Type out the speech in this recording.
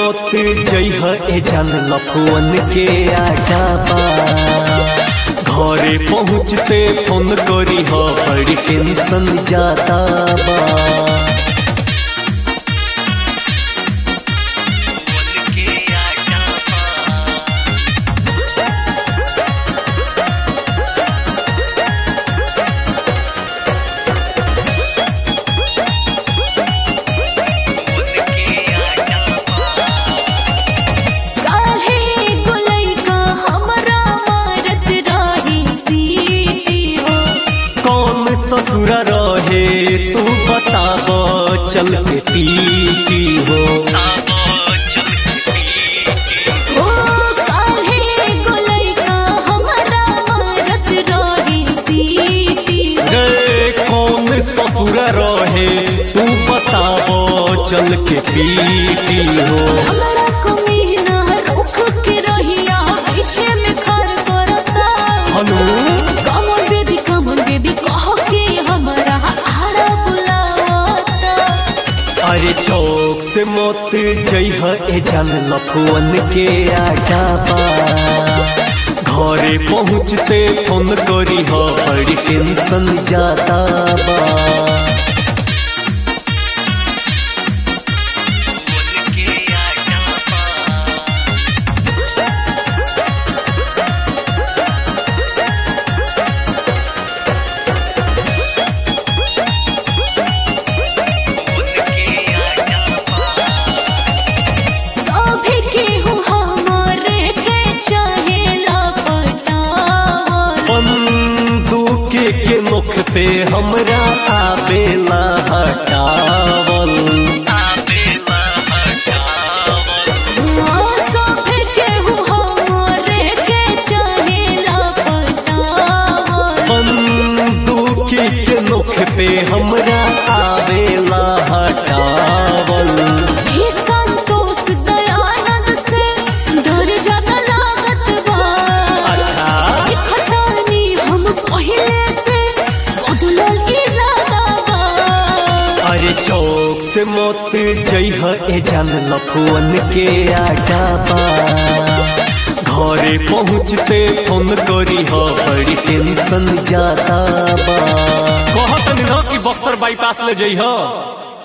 मत जइह ए जान लफुअन के आगा बा घरे पहुँचते फोन करी ह बड़ी टेंशन जाता बा काहे गुलई का हमरा मारत रही सीटी हो कौन ससुर रहे तू बताब चल के पीटी हो ओ काहे गुलई का हमरा मारत रही सीटी हो रे कौन ससुर रहे तू बताब चल के पीटी हो हमरा को मीना रुख के रहिया पीछे में खर करता हनु कमर बेबी कमर बेबी कह के हमरा आड़ा बुलावता अरे चौक से मत जइह ए जान लफुअन के आगा बा घरे पहुँचते फोन करी ह बड़ी टेंशन जाता बा सभी केहू हमरे के चाहेला पटावल बंदूक के मुख पे हमरा आवेला हटावल सभी केहू हमरे के चाहेला पटावल बंदूक के मुख पे हमरा आवेला हटावल ही संतोष दयानंद से डर ज्यादा लागत बा अच्छा ई खटानी हम पहिले से बदलल इरादा बा अरे चौक से मत जइह ए जान लफुअन के आगा बा घरे पहुँचते फोन करी ह बड़ी टेंशन जाता बा कहत न कि बक्सर बाईपास ले जइह